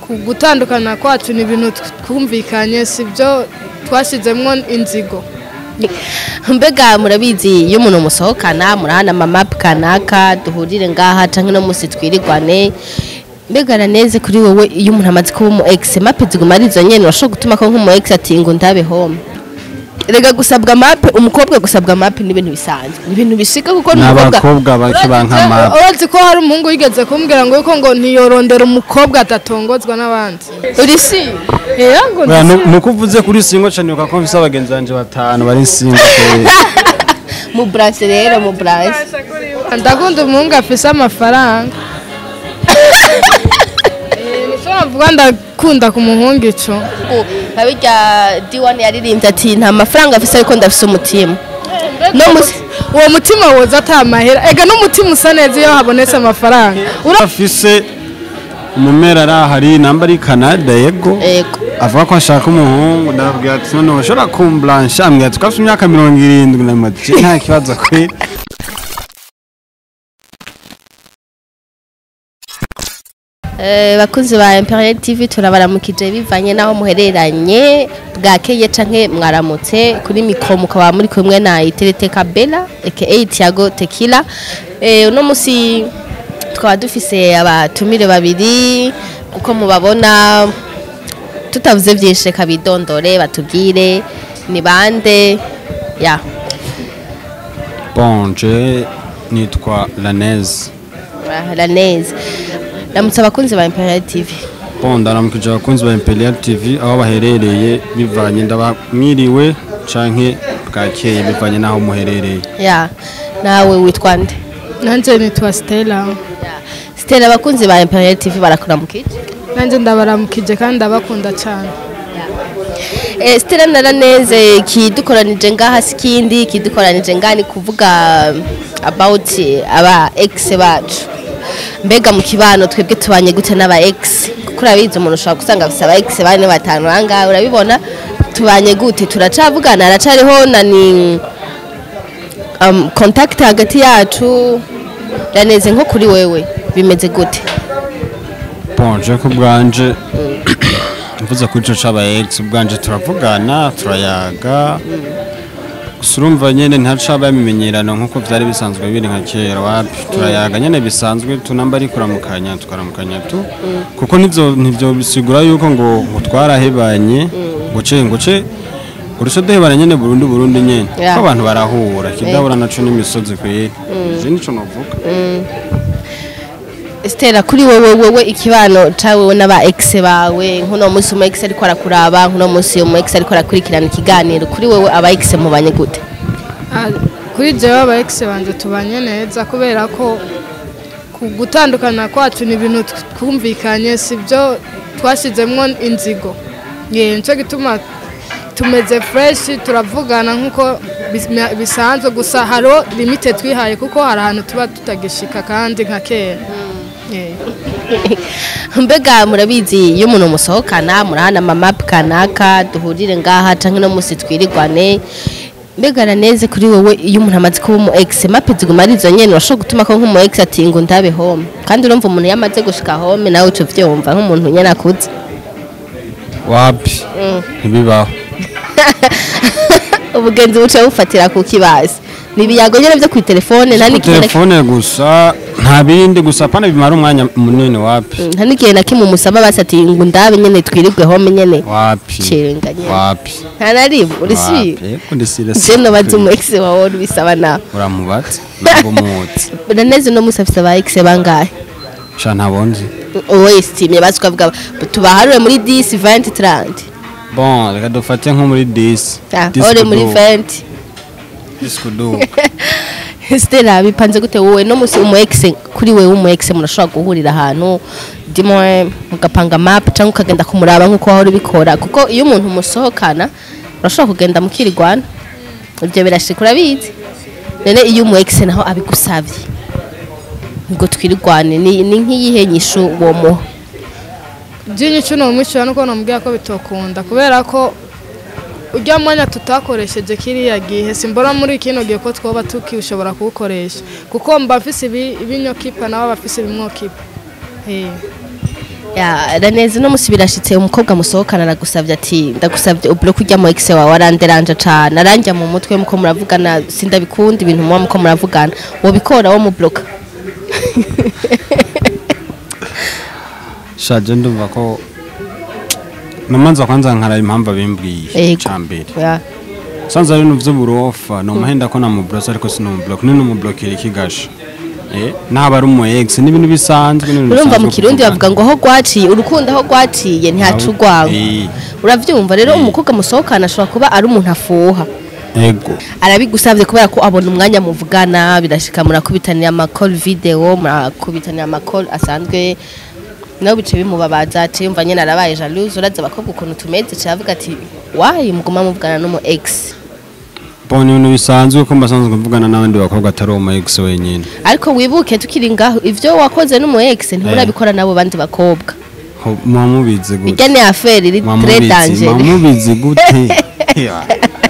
ku gutandukana kwacu ni ibintu twumvikanye si byo twashyizemo inzigo mbega murabizi iyo umuntu musohokana murahana amapu kanaka duhurire ngaha cyangwa uno munsi twirirwane mbega araneze kuri wowe iyo umuntu amaze kuba umu egisi mape ziguma ari izo nyine urashobora gutuma ko nk'umu egisi ati ngo ndabe home rega gusabwa mape umukobwa gusabwa mape ni ibintu bisanzwe ni ibintu bishika kuko n'umukobwa n'abakobwa bake banka mapu uretse ko hari umuhungu wigeze kumbwira ngo yuko ngo ntiyorondera umukobwa adatongozwa n'abandi uri si Eya ngo Oya, ndisi- nu- nuko uvuze kuri singo cyane uko mfise abagenzi banje batanu bari singo mu burase rero mu burase ndakunda umuhungu afise amafaranga Eh, nico navuga ndakunda ku muhungu ico nka birya diwani yaririmbye ati nta mafaranga afise ariko ndafise umutima no musi uwo mutima woza atamahera ega n'umutima usa neza iyo habonetse amafaranga Ura- afise umumera ari ahari namba ari canada yego ego avuga ko ashaka umuhungu ndababwira ati none ushobora kumburansha ambwira ati twafite imyaka mirongo irindwi na mati nta kibazo kwera Eh, bakuzi ba Imperial TV turabaramukije bivanye naho muhereranye bwakeye canke mwaramutse kuri mikro mukaba muri kumwe na Iterete Kabela aka Tiago Tequila eh uno musi twaba dufise abatumire babiri uko mubabona tutavuze byinshi reka bidondore batubwire ni bande ya bonje nitwa laneze la neza ndamutse abakunzi ba Imperial TV bon ndaramukije abakunzi ba imperial tv aho baherereye bivanye ndabamwiriwe canke bwakeye bivanye n'aho muherereye ya nawe witwa nde nanje nitwa stella Stella abakunzi ba Imperial TV barakuramukije nanje ndabaramukije kandi ndabakunda cyane Eh, Stella naraneze kidukoranije ngaha sikindi kidukoranije ngaha ni kuvuga um, about eh, aba ex bacu mbega mu kibano twebwe tubanye gute n'aba ex kuko urabizi umuntu ushobora gusanga afise aba ex bane batanu ahangaha urabibona tubanye gute turacavugana haracariho na ni um, contact hagati yacu raneze nko kuri wewe bimeze gute bonje ko bwanje mvuze kuri ico c'aba ex bwanje turavugana turayaga gusa urumva nyene ntacaba imimenyerano nk'uko vyari bisanzwe biri nka kera wapi turayaga nyene bisanzwe tunamba ari kuramukanya tukaramukanya tu kuko nivyo nivyo bisigura yuko ngo ngo twarahebanye ngo ce ngo ce urusha duhebana nyene burundu burundu nyene Yeah. ko abantu barahura kidahura naco n'imisozi kweri je nico novuga Stella kuri wowe wowe ikibano cawe n'aba ex bawe nkuno munsi umu ex ariko arakuraba nkuno munsi umu ex ariko arakurikirana ikiganiro kuri wowe aba ex mubanye gute Ah, kuri jewe aba ex banje tubanye neza kubera ko ku gutandukana kwacu ni ibintu twumvikanye si byo twashyizemo inzigo ye nicyo gituma tumeze fresh turavugana nk'uko bis- bisanzwe gusa hariho limite twihaye kuko hari ahantu tuba tutagishika kandi nka kera Yeah. mbega murabizi iyo umuntu musohokana murahana amapu kanaka duhurire ngaha canke uno munsi twirirwane mbega araneze kuri wowe iyo umuntu amaze kuba umu ex mape ziguma ari izo nyene urashobora gutuma ko nk'umu ex ati ngo ndabe home kandi urumva umuntu iyo amaze gushika home nawe uca uvyumva nk'umuntu nyene akuze wapi ntibibaho ubugenzi buca bufatira ku kibazi ni ibiyago nyene vyo kw'itelefone nta ku n'igihe na- telefone gusa nta bindi gusa pana bimara umwanya munini wapi nta n'igihe na kimwe umusaba basi ati ngo ndabe nyene twirirwe home nyene wapi Cenga nyene. wapi nta na rimwe uri si Eko ndisire je nobaza umu ex wawe ubisaba nawe uramubatse ntabwo muzi uraneze uno munsi afise aba ex bangahe sha ntabonzi wowe estimye basi ukavuga tubaharure muri 10 20 30 bon reka dufate nko muri 10 Ah, 10 ore muri kuduga, 20 10 kuduga Stella bipanze gute wowe no musi umu ex kuri wewe umu ex murashobora guhurira ahantu dimwe mugapanga map cyangwa ukagenda kumuraba nkuko wahora ubikora kuko iyo umuntu musohokana urashobora kugenda mukirigwana ibyo birashika urabizi none iyo umu ex naho abigusavye ngo twirigwane ni, ni nk'iyihe nyishu uwo muha byinshi ni umwishyura nuko namubwira ko bitokunda kubera ko ujya mwanya tutakoresheje kiriya gihe simbona muri kino gihe ko twoba tukishobora kuwukoresha kuko mba afise ibi- ibinyokipa nawe aba afise ibimwokipa Eh. Ya, raneze no musi birashitse umukobwa musohokana aragusavye ati ndagusavye ublo kurya mu ex wawe aranderanje cane aranja mu mutwe muko muravugana sindabikunda ibintu muba muko muravugana wobikora wo mu bloka shaje ndumva ko namanza kwanza nkaraba impamvu abimbwiye Yego. cambere Ya. sanze ari ibintu vy'uburofa nomuhenda ko namuburosa ariko sinumubloke ni numublokera ikigasha eh naba ari umu ex n'ibintu bisanzwe n'ibintu urumva mu bisanzwe kirundi kuvugana. bavuga ngo aho rwaciye urukundo aho rwaciye ntihaca urwango Eh, uravyumva rero Eh. umukobwa musohokana ashobora kuba ari umuntu afuha ego arabigusavye kubera ko abona umwanya muvugana birashika murakubitaniye amakol video murakubitaniye amakol asanzwe nawe bice bimubabaza ati yumva nyene arabaye jalouse uraza abakobwa ukuntu tumeze caravuga ati wayi muguma muvugana n'umu ex bon ibintu bisanzwe ko mbasanzwe mvugana n'abandi bakobwa atari umu ex wenyine ariko wibuke tukiri ngaho ivyo wakoze n'umu ex nturabikora n'abo bandi bakobwa Ho- muba mubizi gute irya ni affaire iri Muba très mubizi- muba dangereux mubizi gute Ya.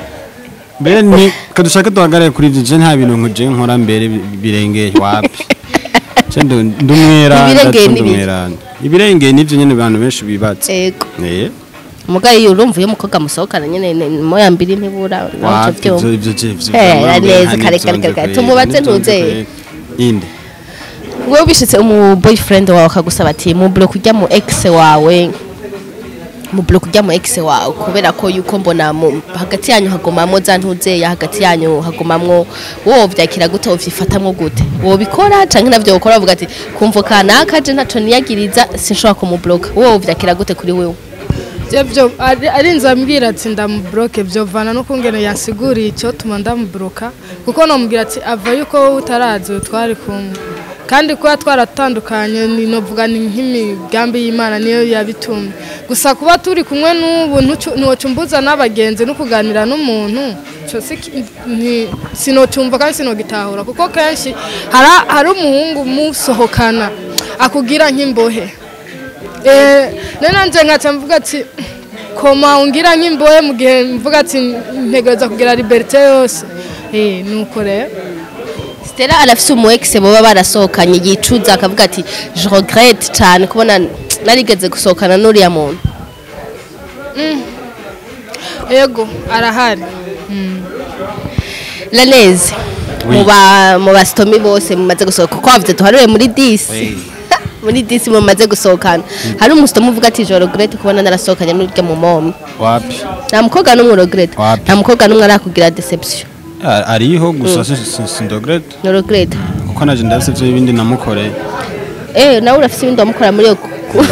mbere ni kadushake duhagarare kuri ivyo je nta bintu nkuje nkora mbere bi- birengeye wapi je ndu- ndumwera Ibirengeye ndacu ni biki? ndumwerana ibirengeye nivyo nyene abantu benshi bibatse ego eh mugaye iyo urumva iyo umukobwa musohokana nyene ne- moya mbiri ntibura nawe wapi ivyo ivyo vyumva ivyo je ivyo Eh, vyama mbere neza, nta kare, n'ivyonze kare, kare, kweri, tumubaze n'ivyonze ntuzeye. kweri. inde wowe bishitse umu boyfriend wawe akagusaba ati mu block ujya mu ex wawe mu block ujya mu ex wawe kubera ko yuko mbona mu- hagati yanyu hagomamwo za ntuzeya hagati yanyu hagomamwo wowe vyakira gute uvyifatamwo gute wobikora canke navyo wokora bavuga ati kumva kanaka je ntaco niyagiriza sinshobora kumubloka wowe vyakira gute kuri wewe Je byo ari ari nzambwira ati ndamubloke byo vana no kungene yansiguriye icyo tuma ndamubloka kuko nomubwira ati ava yuko wowe utarazi twari kumwe kandi kuba twaratandukanye ni novuga ni nk'imigambi y'Imana niyo yabitumye gusa kuba turi kumwe n'ubu ntucu- ntiwocumbuza n'abagenzi no kuganira n'umuntu ico si ki- nti- sinocumva kandi sinogitahura kuko kenshi hari hari umuhungu musohokana akugira nk'imbohe Eh, none nje nkaca mvuga ati koma ungira nk'imbohe mu gihe mvuga ati ntegereza kugira liberite yose eh nuko rero Stella arafise umu ex boba barasohokanye yicuza akavuga ati je regrette cyane kubona narigeze gusohokana n'uriya muntu yego arahari Laneze mu ba mu bastomi bose mumaze gusohoka kuko wavuze tuharuye muri 10 muri 10 mumaze gusohokana hari umustomi uvuga ati je regrette kubona narasohokanye n'urya mu mom wapi nta mukobwa n'umwe regrette Wapi? nta mukobwa n'umwe arakugira deception Ah, ariho gusa si- si- sindogrete no regrette kuko naje ndafise ivyo ibindi namukoreye eh nawe urafise ibindi wamukora muri yo ku-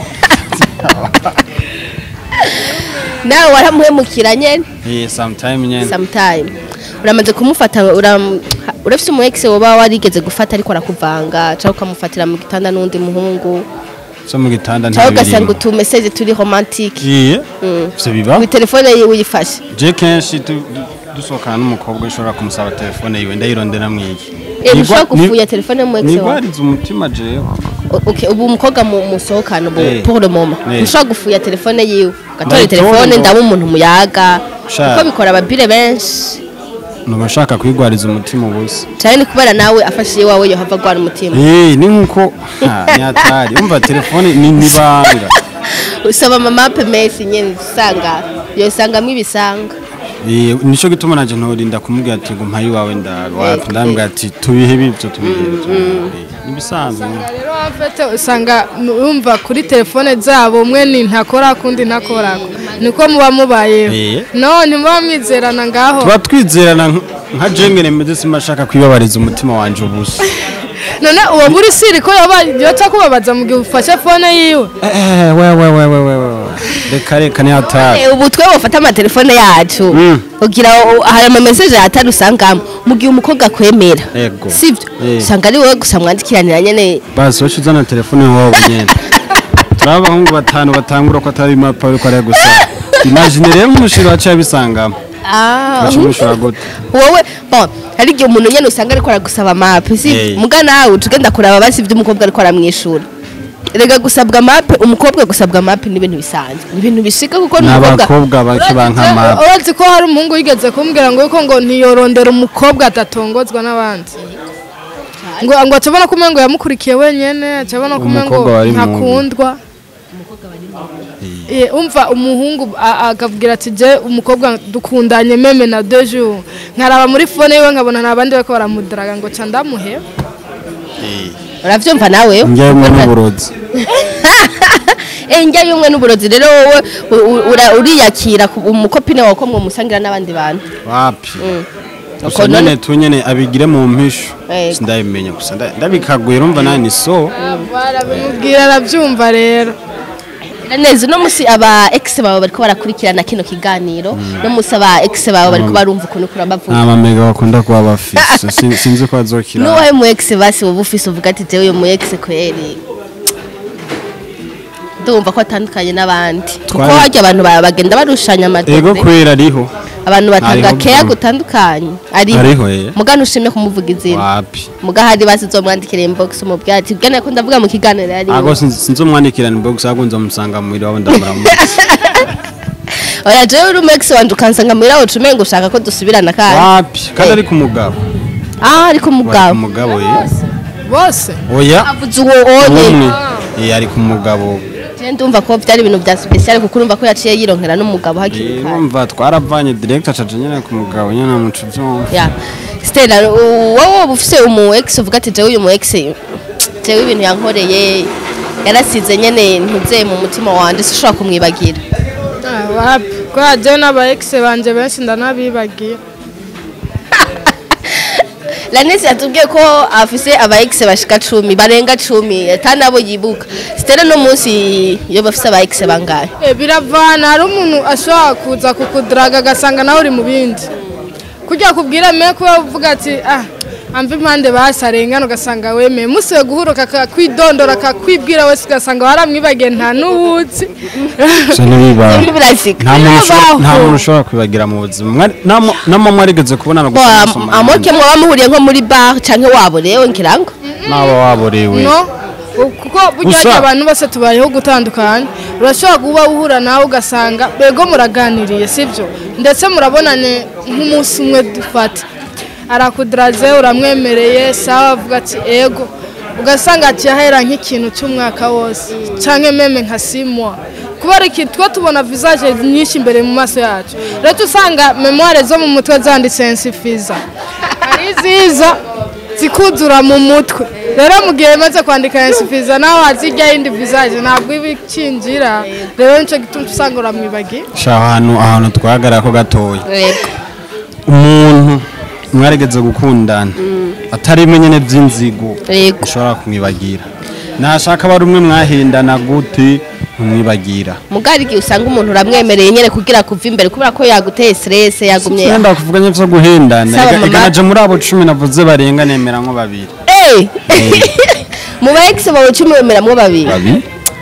nawe waramuhemukira nyene eh sometime nyene sometime uramaze kumufata uram- urafise umu ex woba warigeze gufata ariko arakuvanga cyangwa ukamufatira mu gitanda n'undi muhungu so mu gitanda cyangwa nta ugasanga birimo utumeseze turi romantique iye ivyo biba kuri telefone yiwe uyifashe je kenshi tu- du- dusohokana n'umukobwa ushobora kumusaba telefone yiwe ndayirondera mwiki Eh, Nigwa- mushobora ni- gufuya telefone mu ex wawe nigwariza umutima jewe O- okay ubu umukobwa mu musohokana ubu Eh. pour le moment Eh. mushobora gufuya telefone yiwe ugatora Ndayitora telefone ngo- ndaba umuntu muyaga Sha. kuko bikora ababire benshi nuba nshaka kwigwariza umutima ubusa cyane ni kubera nawe afashe iwawe yohava agwara umutima Eh, ni nkuko ha, ni hatari umva telefone ni nibanga usaba mama pemesi nyene usanga yosangamo ibisanga Eh, nico gituma naje ntorinda kumubwira ati ngo mpaye iwawe ndawe wapi Eh, ndambwira ati tubihe bivyo tubihe bivyo nibisanzwe rero wafete usanga umva kuri telefone zabo umwe ni ntakora kundi ntakora niko muba mubayeho Eh. none muba mwizerana ngaho tuba twizerana nk- nka jengene meze simashaka kwibabariza umutima wanje ubusa none uwo muri siri ko yoba yoca kubabaza mu gihe ufashe fone yiwe Eh, we we we we we we reka reka ni hatari Eh, ubu twe bafata amatelefone yacu Mm. ugira o- hari amameseje atari usangamo mu gihe umukobwa akwemera Ego. sivyo Eh. usanga ari wowe gusa mwandikiranira nyene basi wacu uzana telefone wabo nyene turi abahungu batanu batangura ko atari mapa ariko ari gusa imagine rero umushiro wacu yabisangamo Ah, wacu umushira gute wowe bon hari igihe umuntu nyene usanga ariko aragusaba mape si Eh. muga nawe utugenda kuraba basi ibyo umukobwa ariko aramwishura rega gusabwa mape umukobwa gusabwa mape ni ibintu bisanzwe ni ibintu bishika kuko ni n'umukobwa abakobwa bake banka mapa urazi ko hari umuhungu wigeze kumbwira ngo yuko ngo ntiyorondera umukobwa adatongozwa n'abandi ngo ngo acabona ko umengo yamukurikiye wenyene acabona ko umengo Umukobwa wari mu- ntakundwa Eh, umva umuhungu a- akabwira ati je umukobwa dukundanye meme na deux jours nkaraba muri fone yiwe nkabona nta bandi bariko baramudaraga ngo ca ndamuhe uravyumva nawe njyewe n'uburozi Eh, njya y'umwe n'uburozi rero wowe u- u- ura- uriyakira ku- umukopine wawe ko mwomusangira n'abandi bantu wapi Uko gusa none- nyene tu nyene abigire mu mpisho Yego. sindabimenya gusa nda- ndabikaguye urumva nawe ni so barabimubwira arabyumva rero neza uno musi aba ex bawe bariko barakurikirana kino kiganiro no musi aba ex bawe bariko barumva ukuntu kura bavuga nta mamega bakunda kuba bafise Sin- sinzi ko bazokira n'uwahe mu ex basi wowe ufise uvuga ati jewe uyu mu ex kweri ndumva ko atandukanye n'abandi kuko Twari- harya abantu ba- bagenda barushanya ego amadede kwera ariho abantu batanga Hariho keya bwo- gutandukanye ariho Hariho, eh. mugana ushimye kumuvuga izina wapi mugahari basi uzomwandikira inbox umubwira ati bwana ko ndavuga mu kiganiro yari ago sinzomwandikirana box ahubwo nzomusanga mu wabo ndamuramutse oya jewe uri umu ex wanje ukansanga muhira wacu umenga ushaka ko dusubirana kandi wapi kandi ari ku mugabo ah ariko Ari ku umugabo mugabo ye bose oya avuze uwo onye umwe Eh, ari ku mugabo je ndumva ko byari ibintu bya special kuko urumva ko yaciye yironkera n'umugabo hakiri kare urumva twaravanye direct acaje nyene ku mugabo nyene amuca ivyuma ya Stella u- wowe uba ufise umu ex uvuga ati jewe uyu mu ex jewe ibintu yankoreye yarasize nyene ntuze mu mutima wanje sishobora kumwibagira Ah, wapi kubera jewe n'aba ex banje benshi ndanabibagiye Lanesi yatubwiye ko afise aba ex bashika cumi barenga cumi atari nabo yibuka Stella no munsi iyo bafise aba ex bangahe Eh, biravana hari umuntu ashobora kuza kukudaraga agasanga nawe uri mu bindi kujya kubwira me kuba uvuga ati ah amva impande basarengana ugasanga wemeye musiwe guhuruka akakwidondora akakwibwira wese ugasanga waramwibagiye nta n'uwuzi Ibi birazika nta muntu ushobora- nta Birabaho. muntu ushobora kwibagira mu buzima Mwari- nama- nama mwarigeze kubonana Bo, gusa am- musoma amoke mwaba muhuriye nko muri bar canke waborewe nkirango n'aba waborewe no u- kuko burya Gusa- harya abantu bose tubayeho gutandukanye urashobora kuba uhura nawe ugasanga bego muraganiriye sibyo ndetse murabonane nk'umunsi umwe dufata arakudaraze uramwemereye sawa avuga ati ego ugasanga akiyahera nk'ikintu cy'umwaka wose cyangwa meme nka simwa kubera iki two tubona visage nyinshi imbere mu maso yacu rero usanga memoire zo mu mutwe zanditse ensifiza ari nziza zikuzura mu mutwe rero mu gihe maze kwandika ensifiza nawe wazijya yindi visage ntabwo iba ikinjira rero nicyo gituma usanga uramwibagiye sha ahantu ahantu twahagarara ko gatoya Yego. umuntu mwarigeze gukundana atari imwe nyene by'inzigo Yego. ushobora kumwibagira nashaka bari umwe mwahindana gute ntumwibagira mugari igihe usanga umuntu uramwemereye nyene kugira kuva imbere kubera ko yaguteye stress yagumye yenda kuvuga nyine vyo guhendana Saba Ega- mama. ega naje muri abo cumi navuze barenga nemera nko babiri Eh! mu ba ex bawe cumi wemeramwo babiri babiri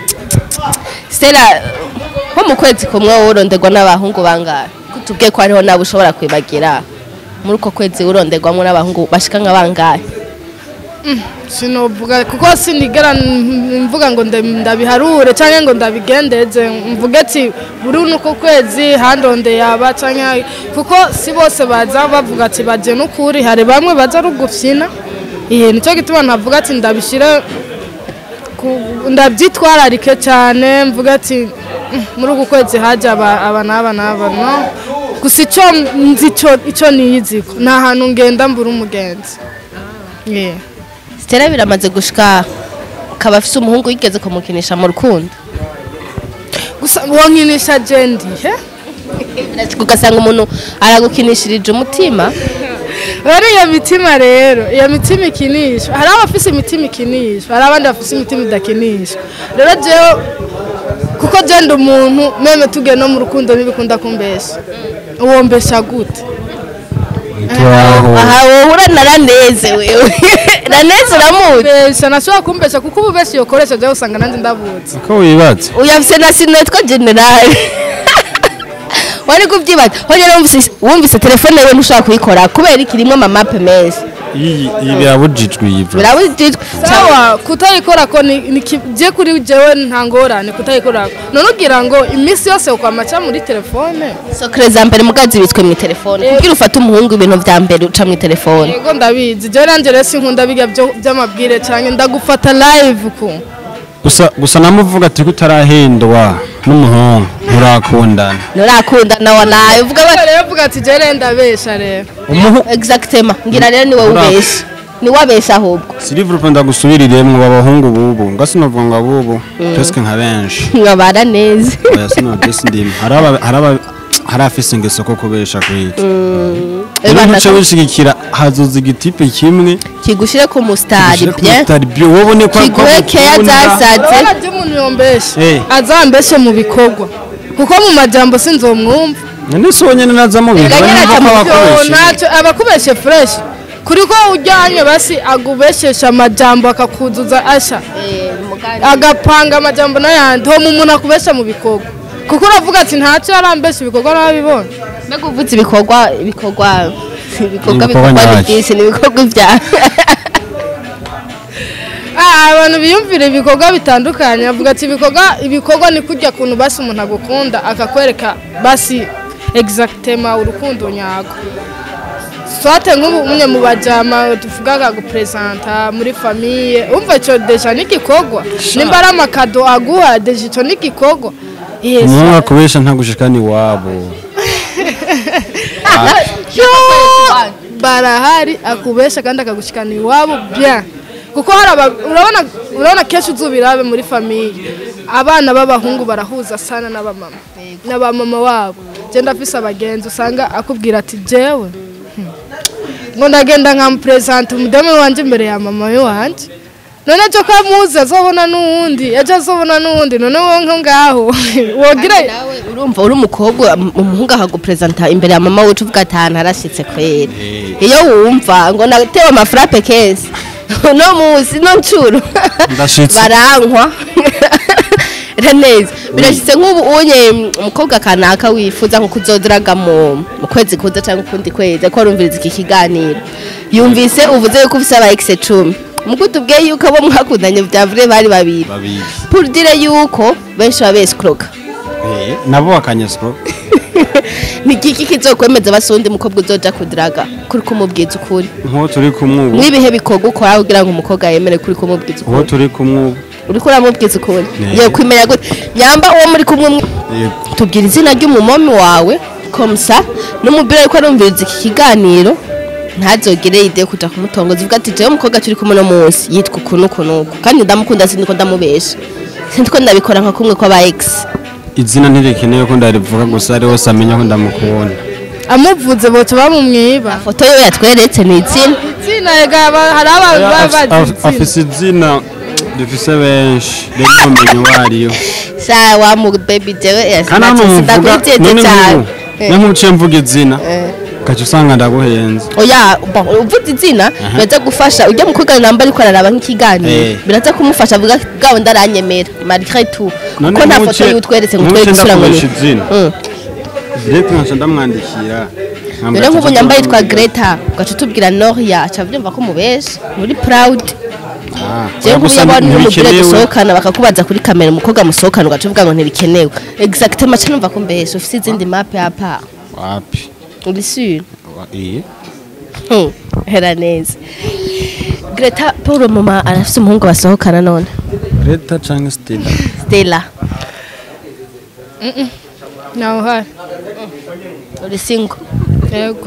Stella nko mu kwezi kumwe wowe uronderwa n'abahungu bangahe kutubwiye ko hariho nabo ushobora kwibagira muri uko kwezi uronderwamo n'abahungu bashika nka bangahe sinovuga kuko sinigera n- mvuga ngo nda- ndabiharure cyangwa ngo ndabigendeze mvuge ati buri uko kwezi handonde yaba cyangwa kuko si bose baza bavuga ati bagiye n'ukuri hari bamwe baza ari ugufyina ihe nicyo gituma navuga ati ndabishyire ku- ndabyitwararike cyane mvuga ati "Mm, muri uku kwezi hajya aba aba n'aba n'aba no gusa icyo nzi icyo- icyo niyiziko ni ahantu ngenda mbura umugenzi Yeah. Stella biramaze gushika akaba afise umuhungu yigeze kumukinisha mu rukundo gusa wonkinisha jendi he Birashika ugasanga umuntu aragukinishirije umutima rero iyo mitima rero iyo mitima ikinishwa hari abafise imitima ikinishwa hari abandi bafise imitima idakinishwa rero jewe kuko jenda umuntu meme tugiye no mu rukundo ntibikunda kumbesha uwo mbesha gute turaho aha wohura na raneze wewe raneze uramuzi mbesha nashobora kumbesha kuko ubu benshi yokoresha jewe usanga nanjye ndabuze ko wibaza uyu afise na sino yitwa generale wari kubyibaza honyine wumvise wumvise telefone yewe ntushobora kuyikora kubera ikirimwo amamape meza iyi iyi birabujijwe iyi bro birabujijwe sawa kutayikora ko ni ni ki- je kuri jewe nta ngorane kutayikora none ugira ngo iminsi yose ukwamaca muri telefone sokere za mbere mugazi zibitswe mu telefone kugira ufate umuhungu ibintu vya mbere uca mu telefone yego ndabizi jewe nanjye rero sinkunda biga byo- by'amabwire cyane ndagufata live ku gusa gusa namuvuga ati ko utarahindwa n'umuhungu murakundana nurakundana wanaye uvuga we rero uvuga ati jere ndabesha rero umuhungu exactement ngira rero ni wowe Ura- ubesha ni wabesha ahubwo silivure ndagusubiriremwo abahungu bubu nga sinovuga ngo abubu presque nka benshi nkabara neza oya sinodesi ndimo hari aba- hari aba- hari afise ingeso ko kubesha kwica rero Ebana- ntuce wishigikira hazoza igitipe kimwe kigushire ku mustari gishire ku bien mutari byo wobone ko kiguhe keya zasaze urabona ibyo umuntu yombeshe Eh. azambeshe mu bikorwa kuko mu majambo sinzomwumva none si wonyene naza mu bintu Ganyene bari ata mu ko Yo, bakoresha ntacyo abakubeshe fureshi kuri ko ujyanye basi agubeshesha amajambo akakuzuza asha agapanga amajambo n'ayandi ho mu muntu akubesha mu bikorwa kuko uravuga ati ntacyo yarambesha ibikorwa n'ababibona mbega uvuze ibikorwa ibikorwa ibikorwa Ibikorwa bikorwa ni nyabaki. byinshi ni ibikorwa byawe Ah, abantu biyumvira ibikorwa bitandukanye avuga ati ibikorwa ibikorwa ni kurya kuntu basi umuntu agukunda akakwereka basi exactement urukundo nyago swate nk'ubu umwe mu bajama tuvuga akagupresenta muri famiye umva ico deja n'igikorwa nimba ari amakado aguha deja ico n'igikorwa Yes. umuhungu akubesha ntagushikana iwabo Yo! barahari akubesha kandi akagushikana iwabo bien kuko hari aba- urabona urabona kenshi uzubirabe muri famiye abana b'abahungu barahuza sana n'abamama n'abamama wabo je ndafise abagenzi usanga akubwira ati jewe hmm, ngo ndagenda nkamupresenta umudame wanje imbere ya mama we wanje none ejo ko amuzi azobona n'uwundi ejo azobona n'uwundi none wowe nko ngaho wogira nawe urumva uri umukobwa um- umuhungu akagupresenta imbere ya mama wicu uvuga ati ahantu harashitse kwera iyo wumva ngo natewe amafrape keza no musi no ncuru Ndashitse. barankwa neza birashitse nk'ubu unye umukobwa kanaka wifuza nko kuzodiraga mu mu kwezi kuza cyangwa ukundi kwezi ko arumviriza iki kiganiro yumvise uvuze yuko ufise aba ex cumi muko tubwiye yuko abo mwakundanye bya vrai bari babiri babiri pour dire yuko benshi baba escroka Eh, nabo bakanyeswa ni iki kizokwemeza basundi mukobwa uzoja kudiraga kuri kumubwiza ukuri nk'uwo turi kumwe ubu mwibihe bikorwa ukora kugira ngo umukobwa yemere kuri kumubwiza uwo ukuri turi kumwe ubu uriko uramubwiza ukuri Ne. yo kwimenya gute nyamba uwo muri kumwe mwe- yego tubwira izina ry'umumomi wawe komsa n'umubiri ariko arumviriza iki kiganiro ntazogere ide yo kuja kumutongoza uvuga ati jewe umukobwa turi kumwe no munsi yitwa uku n'uku n'uku kandi ndamukunda sindiko ndamubesha sindiko ndabikora nka kumwe kw'aba ex izina ntirikeneye ko ndarivuga gusa ari wese amenya ko ndamukunda amuvuze boca bamumwiba foto yo yatweretse ni izina izina ega ba- hari abantu baba Af- bazi af- izina afise izina dufise benshi rero ntumenye uwo ariyo sha wa mu baby jewe kandi hano muvuga sindakwiteze none cyane nk'ubu niyo nkuciye mvuga izina Eh. ugaca usanga ndaguhenze oya bon, uvuze izina biraza gufasha ujya mukobwa namba ariko araraba nk'ikiganiro Eh. biraza kumufasha avuga bwawe ndaranyemera malgré tout None ko nta nkuce- foto y'utweretse ngo nkuce twereke isura ngo ni ndakoresha izina. Mm. direct nkaca ndamwandikira rero nk'ubu nyamba yitwa Greta ugaca utubwira Noria aca abyumva ko umubesha muri proud jewe nk'ubu yabona n'umugore dusohokana bakakubaza kuri kamera umukobwa musohokana ugaca uvuga ngo ntibikenewe exactement aca numva ko mbesha ufite izindi map ya part wapi uri sûr Wa- iye Hmm, hera neza Greta Paul mama arafite umuhungu basohokana none Greta canke Stella Stella nawe uhari uri single yego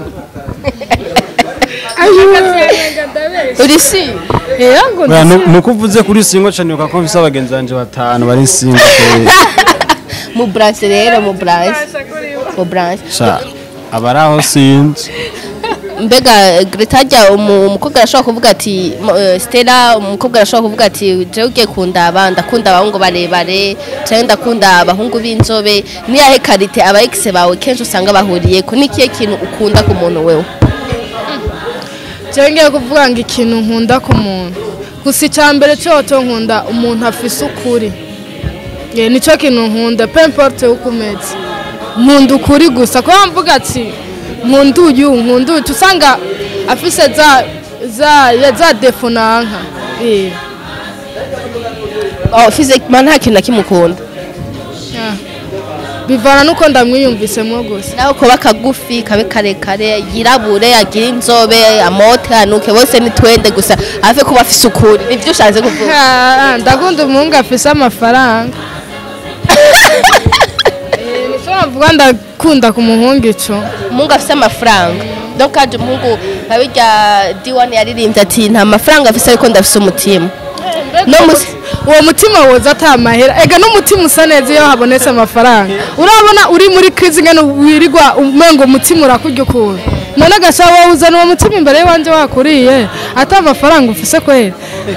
uri si yego Oya, nu- nuko uvuze kuri singo cane uka ko mfise abagenzi banje batanu bari singo kweri. mu branche rero mu branche mu branche sha abari aho sinzi mbega Greta ajya umu- umukobwa arashobora kuvuga ati mo- eh, Stella umukobwa arashobora kuvuga ati jewe ugiye kundaba ndakunda abahungu barebare cyangwa ndakunda abahungu b'inzobe niyahe karite aba ex bawe kenshi usanga bahuriye ko nikiye kintu ukunda ku muntu wewe cyangwa ngiye kuvuga ngo ikintu nkunda ku muntu gusa icya mbere cyoto nkunda umuntu afise ukuri ye nicyo kintu nkunda pe importe uko umeze nkunda ukuri gusa kuba mvuga ati nkunda uyu nkunda uyu usanga afise za za ya za defo nanka Eh, oh physiquement nta kintu na kimwe ukunda ah. bivana n'uko ndamwiyumvisemo gusa nawe kuba kagufi kabe karekare yirabure agire inzobe amote anuke bose ni twende gusa ave kuba afise ukuri nivyo ushatse kuvuga Ah, ndakunda umuhungu afise amafaranga Eh, nico navuga ndakunda ku muhungu ico umuhungu afise amafaranga donc kaje umuhungu nka birya diwani yaririmbye ati nta mafaranga afise ariko ndafise umutima no musi uwo mutima woza ata mahera ega n'umutima usa neza iyo habonetse amafaranga urabona uri muri krizi ngene wirirwa umengo umutima urakurya ukuntu none agasha wowe uzana uwo mutima imbere y'iwanje wakuriye ata amafaranga ufise kwera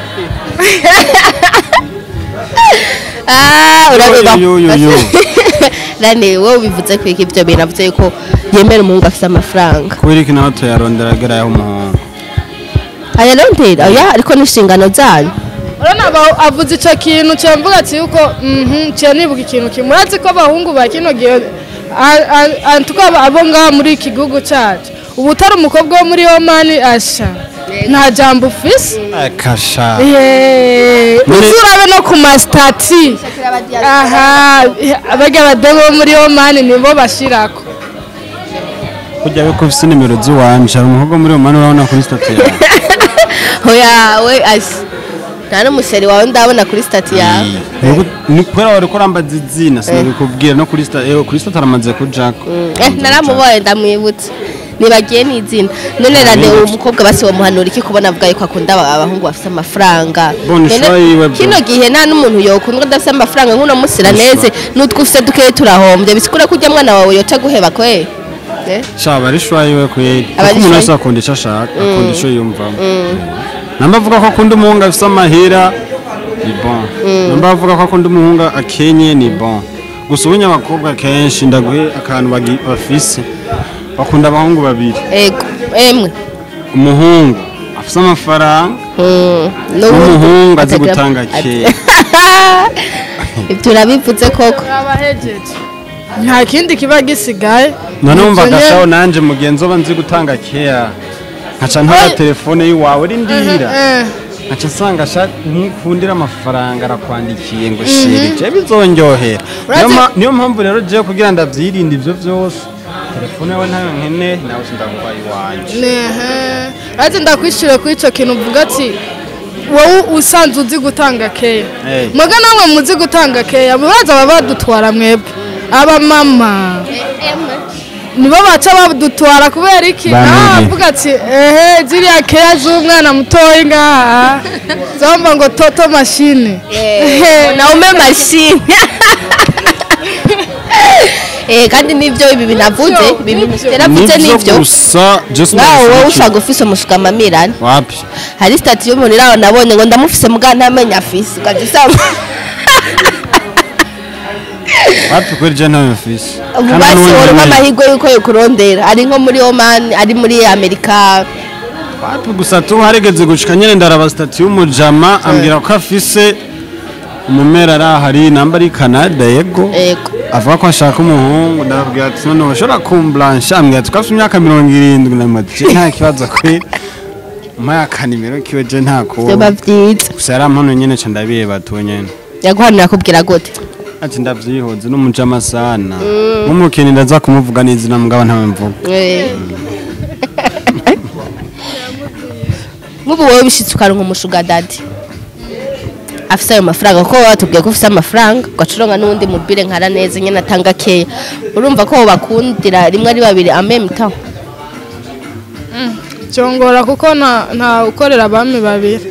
ah urabeba Yo, yo, yo. rane wowe bivuze ko iki ibyo bintu avuze yuko yemera umuhungu afise amafaranga kubera iki nawe tuyarondera ageraho umuhungu ayarondera oya ariko n'inshingano zanyu urabona aba- avuze ico kintu cyamvuga ati yuko mhm ciye nibuka ikintu kimwe urazi ko abahungu ba kino gihe a- a- antuka abo ngaha muri iki gihugu cacu ubu utari umukobwa wo muri omani asha nta jambo ufise akasha Yeee, Muri- uzi urabe no ku masitati aha barya bademo bo muri omani nibo bashirako kujya we ko ufise nimero z'iwanje hari umukobwa muri umani urabona kuri stati yawe oya we asi nta n'umuseri wawe ndabona kuri stati yawe Nuko- ni kubera wari kurambaza izina sinabikubwira no kuri stati eh, kuri stati aramaze kujako eh naramubonye ndamwibutse nibagiye n'izina none rane uwo mukobwa basi bamuhanura iki kubona avuga yuko akunda aba- abahungu bafite amafaranga Bona None ishwa yiwe bro. kino gihe nta n'umuntu yokundwa adafite amafaranga nk'uno munsi raneze n'utwo ufite dukeya turahombye bisikura ko ujya mwana wawe yoca guheba kwe Eh? shaba ari shwa yiwe kweri Aba kuko ari umuntu shwa wese akunda icyo ashaka akunda icyo yumvamo namba avuga ko akunda umuhungu afise amahera ni bon namba avuga ko akunda umuhungu akenye ni bon gusa ubunya abakobwa kenshi ndaguhe akantu bagi- bafise bakunda abahungu babiri ego emwe umuhungu afise amafaranga Mm, n'umuhungu azi atagira- gutanga at- kera ibyo urabivuze koko abahejeje nta kindi kiba gisigaye none wumva Ivyo nye- agashaho nanje mugenzi oba nzi gutanga kera nkaca ntara Oye. telefone y'iwawe rindira Eh, nkaca nsanga sha nkundira amafaranga arakwandikiye ngo shiri je bizonyohera Niyo Urazi- ma- niyo mpamvu rero jewe kugira ndavyirinde ivyo vyose telefone yawe ntayo nkene nawe sindaguha iwanje nehe ati ndakwishura kuri ico kintu uvuga ati wowe usanzwe uzi gutanga keya Eh. muga namwe muzi gutanga keya mubaza baba badutwara mwebwe abamama nibo baca badutwara kubera iki Bamwe. nawe avuga ati ehe ziriya keya z'umwana mutoyi ngaha zomba ngo toto mashine naume mashine Eh, kandi nivyo ibi binavuze ibi bintu teravuze nivyo nivyo gusa just ngaho wowe ndabishyigikiye. ushaka ufise umushukamirani wapi hari stati y'umuntu iraho nabonye ngo ndamufise muga ntamenya afise ugaca usanga wapi kweli je ntayo mfise ubu Kandi basi n'ubundi wowe nyene- amahirwe yuko yokurondera ari nko muri oman ari muri amerika wapi gusa tu harigeze gushika nyene ndaraba stati y'umujama ambwira ko afise umumera ari ahari namba ari canada yego ego avuga ko ashaka umuhungu ndababwira ati none ushobora kumblansha ambwira ati ko afite imyaka mirongo irindwi namati je nta kibazo kweli umpaye akanimero kiwe je nta vyoba kuba vyiza gusa yari ampano nyene ca ndabiheba tu nyene yaguhanira kubwira gute ati ndavyihoze n'umujama sana nk'umukini ndaza kumuvuga n'izina mugabo ntawe mvuga Eh. nk'ubu wowe bishitse ukaronka umushuga dadi afise ayo mafaranga kuko baba batubwiye ko ufise amafaranga ugacuronga n'uwundi mubire nkara neza nyene atanga keya urumva ko bakundira rimwe ari babiri amemta cyongora kuko nta nta ukorera abami babiri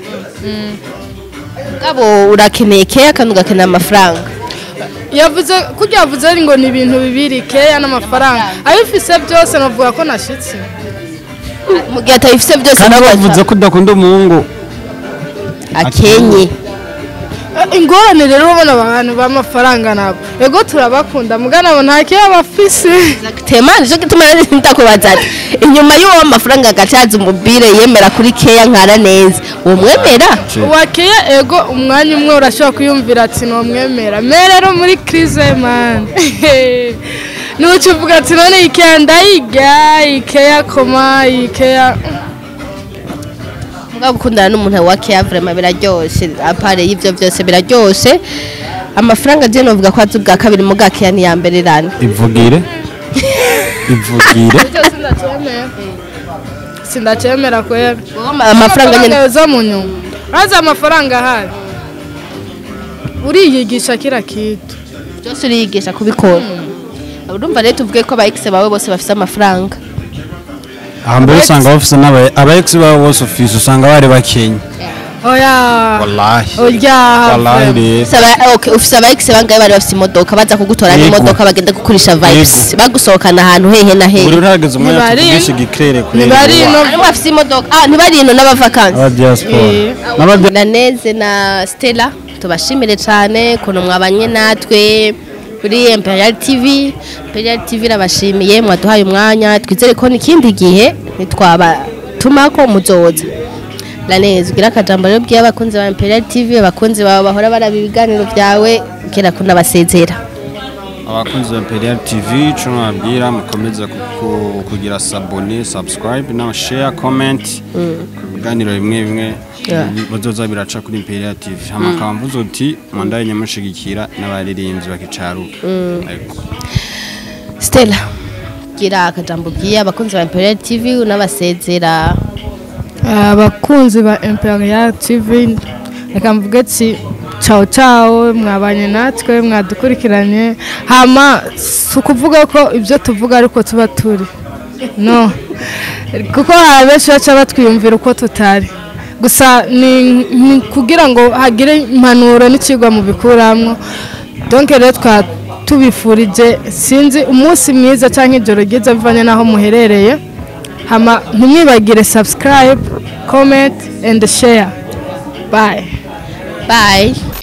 ngabo urakeneye keya kandi ugakenera amafaranga yavuze kurya yavuze ngo ni ibintu bibiri keya n'amafaranga abifise byose navuga ko nashitse mu gihe atabifise byose kandi nawe bavuze ko udakunda umuhungu akenye Eh, ingorane rero ubona abantu b'amafaranga nabo ego turabakunda muga nabo nta keya bafise tema nico gituma nari ndakubaza ati inyuma y'uwo mafaranga agacaza umubire yemera kuri keya nkara neza uwo mwemera uwa keya ego umwanya umwe urashobora kwiyumvira ati nomwemera me rero muri krize mani nuca uvuga ati none ikeya ndayiga ikeya koma ikeya Muga gukundana n'umuntu wa keya vraiment biraryoshe apare y'ivyo byose biraryoshe amafaranga je novuga ko azi ubwa kabiri mu bwakeya ni ya mbere rani ivugire ivugire icyo sindacemera sindacemera kwera amafaranga nyene yoza mu nyuma maze amafaranga ahari uriyigisha kira kitu byose uriyigisha kubikora urumva rero tuvuge ko aba ex bawe bose bafise amafaranga aha mbere usanga bafise n'aba aba ex babo bose ufise usanga bari bakenya oya wallahi urya wallahi rero Ufise aba- okay, ufise aba ex bangahe bari bafise imodoka baza kugutora Yego. n'imodoka bagenda gukurisha vibes Yego. bagusohokana ahantu hehe na buri hehe urahageze umwanya Ntibari- tuvugisha igikrere kuri ntibari no- harimo bafise imodoka ah ntibari ino n'abavakansi aba diaspora Eh. n'aba Daneze na Stella tubashimire cyane ukuntu mwabanye natwe kuri Imperial TV Imperial TV irabashimiye mwaduhaye umwanya twizere ko n'ikindi gihe ntitwaba ko muzoza Laneze ugira akajambo rero bwiye abakunzi ba Imperial TV abakunzi bawe bahora baraba ibiganiro byawe kera kunabasezera abakunzi ba imperial tv ico nababwira mukomeza ku- ku- kugira sabone subscribe na share comment ibiganiro bimwe bimwe Yeah. bazoza biraca kuri imperial tv hama akaba mvuze uti mwandaye nyamushigikira n'abaririmbyi bakicaruka Ariko, Stella gira akajambo bwiye abakunzi ba Imperial TV unabasezera abakunzi ba imperial tv reka mvuge ati cawo cawo mwabanye natwe mwadukurikiranye hama si ukuvuga ko ibyo tuvuga ariko tuba turi no kuko hari benshi baca batwiyumvira uko tutari gusa ni ni kugira ngo hagire impanuro n'ikigwa mu bikuramwo donke rero twa tubifurije sinzi umunsi mwiza cyangwa ijoro ryiza bivanye n'aho muherereye hama ntimwibagire subscribe comment and share bye bye